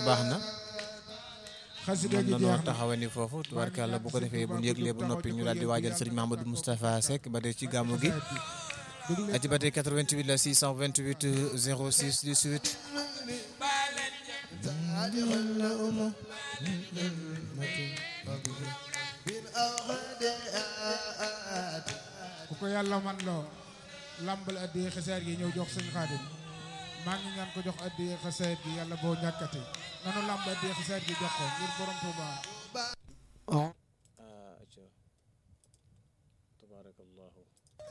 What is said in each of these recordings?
baax na xasida mën gi nanoo jeex na taxawani foofu tubaarkàlla bu ko defee bu ñu yëglee ba noppi ñu daal di waajal sëriñ Mahamadou Moustapha Seck ba tey ci gàmmu gi déglu aci ba tey 88 la 628 06 18 ku ko yàlla man loo lambal addiye xasaar gi ñëw jox sëñ xaadim maa ngi ñaan ko jox addiye xasaar gi yàlla boo ñàkkati nanu lamb addiye xasaar gi jox ko ngir borom Tuuba tabarakallahu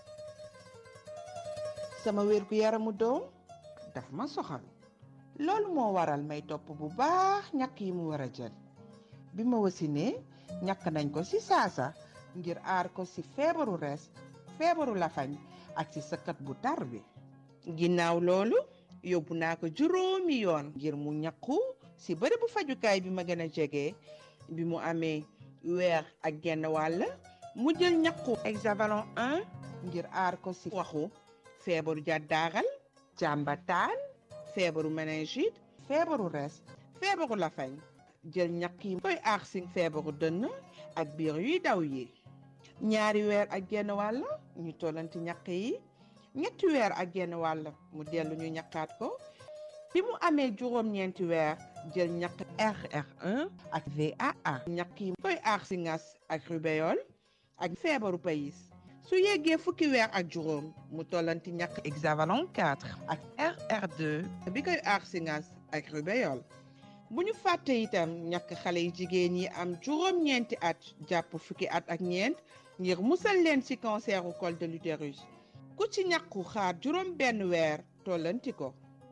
sama wér gu yaramu doom daf ma soxal loolu moo waral may topp bu baax ñàkk yi mu war a jël bi ma wasinee ñàkk nañ ko ci saasa ngir aar ko ci feebaru res feebaru lafañ ak ci sëkkat bu tar bi ginnaaw loolu yóbbu naa ko juróomi yoon ngir mu ñàkku ci bërëbu fajukaay bi ma gën a jege bi mu amee weer ak genn wàll mu jël ñàkku hexavalon 1 ngir aar ko ci waxu feebaru jàddaaral jàmbataan feebaru méningite feebaru res feebaru lafañ jël ñàkk yi koy aar si feebaru dënn ak biir yuy daw yi ñaari weer ak genn wàll ñu tollanti ñàkk yi ñetti weer ak genn wàll mu dellu ñu ñàkkaat ko bi mu amee juróom-ñeenti weer jël ñàkk RR1 ak VAA ñàkk yi koy aar si ngas ak rubéole ak feebaru payis su yeggee fukki weer ak juróom mu tollanti ñàkk hexavalon 4 ak RR2 bi koy aar si ngas ak rubéole bu ñu fàtte itam ñàkk xale yu jigéen yi am juróom-ñeenti at jàpp fukki at ak ñeent ngir musal leen ci canceru col de l'utérus ku ci ñàkku xaar juróom benn weer tollanti ko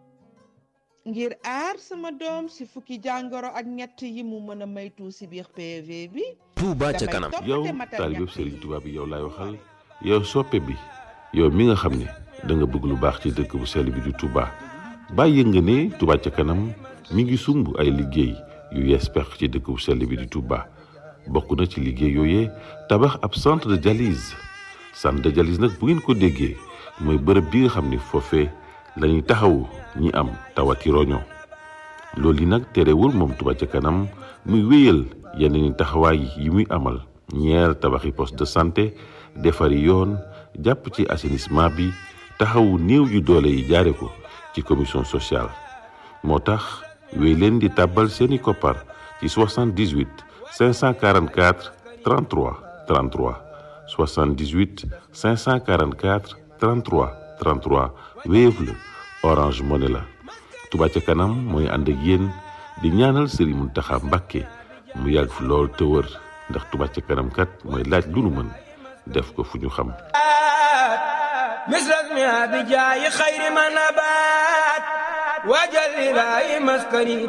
ngir aar sama doom ci fukki jàngoro ak ñett yi mu mën a maytu ci biir PV bi Touba ca damay kanam toppate yow matal taalibe ñàkk Serigne yi. Touba bi yow laay waxal yow soppe bi yow mi nga xam ne da nga bëgg lu baax ci dëkk bu sell bi di Touba bàyyi nga ne Touba ca kanam mi ngi sumb ay liggéey yu yees pex ci dëkk bu sell bi di Touba bokk na ci liggéey yooyee tabax ab centre de dialyse centre de dialyse nag bu ngeen ko déggee mooy bërëb bi nga xam ne foofee la ñuy taxawu ñi am tawati roño loolu yi nag terewul moom Touba ca kanam muy wéyal yeneen i taxawaay yi muy amal ñeer tabaxi poste de santé defari yoon jàpp ci assainissement bi taxawu néew yu doole yi jaare ko ci commission sociale moo tax wéy leen di tàbbal seeni koppar ci 78 544 33 33 78 544 33 33 Wave la Orange Money la Touba ca kanam mooy ànd ak yéen di ñaanal Serigne Mountakha Mbacké mu yàgg fi lool te wër ndax Touba ca kanam kat mooy laaj lu nu mën def ko fu ñu xam مثل اسمها بجاي خير ما نبات وجل لا مسكني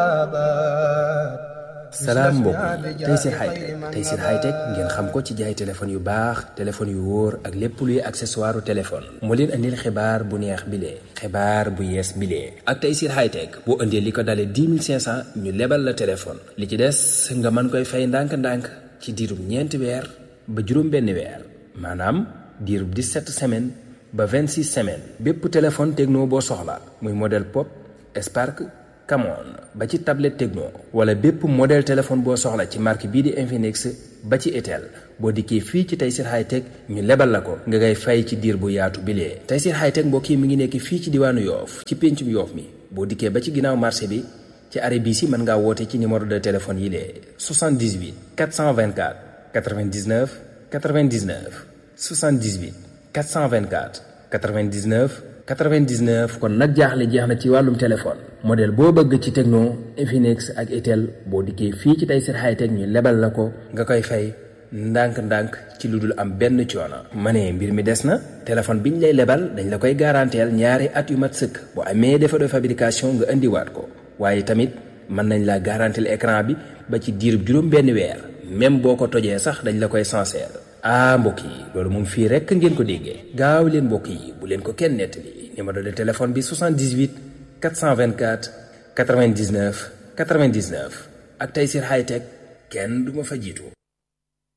بابات salaam mbokk yi Tayssir Hightech Tayssir Hightech ngeen xam ko ci jaay téléphone yu baax téléphone yu wóor ak lépp luy accessoire téléphone moo leen andil xibaar bu neex bile xibaar bu yees bile ak Tayssir Hightech boo indee li ko dalee 10 500 ñu lebal la téléphone li ci des nga mën koy fay ndànk-ndànk ci diirub ñeenti weer ba juróom-benn weer maanaam diirub 17 semaines ba 26 semaines bépp téléphone techno boo soxla muy modèle pop Spark Camon ba ci tablette Tecno wala bépp modèle téléphone boo soxla ci marque bii di Infinix ba ci Itel boo dikkee fii ci Tayssir Hightech ñu lebal la ko nga ngay fay ci diir bu yaatu bilee Tayssir Hightech mbokk yi mi ngi nekk fii ci diwaanu Yoof ci péncum Yoof mi boo dikkee ba ci ginnaaw marché bi ci arrêt bii si mën ngaa woote ci numéro de téléphone yi lee 78 424 99 99 78 424 99 99 kon nag jaaxle jeex na ci wàllum téléphone modèle boo bëgg ci Tecno Infinix ak Itel boo dikkee fii ci Tayssir Hightech ñu lebal la ko nga koy fay ndànk-ndànk ci lu dul am benn coono. ma ne mbir mi des na téléphone biñ lay lebal dañ la koy garanteel ñaari at yu mat sëkk bu amee défaut de fabrication nga indiwaat ko waaye tamit mën nañ la garanteel écran bi ba ci diirub juróom benn weer même boo ko tojee sax dañ la koy sincère. ah mbokk yi loolu moom fii rekk ngeen ko déggee gaaw leen mbokk yi bu leen ko kenn nettali numéro de téléphone bi 78 424 99 99 ak Tayssir Hightech kenn du ma fa jiitu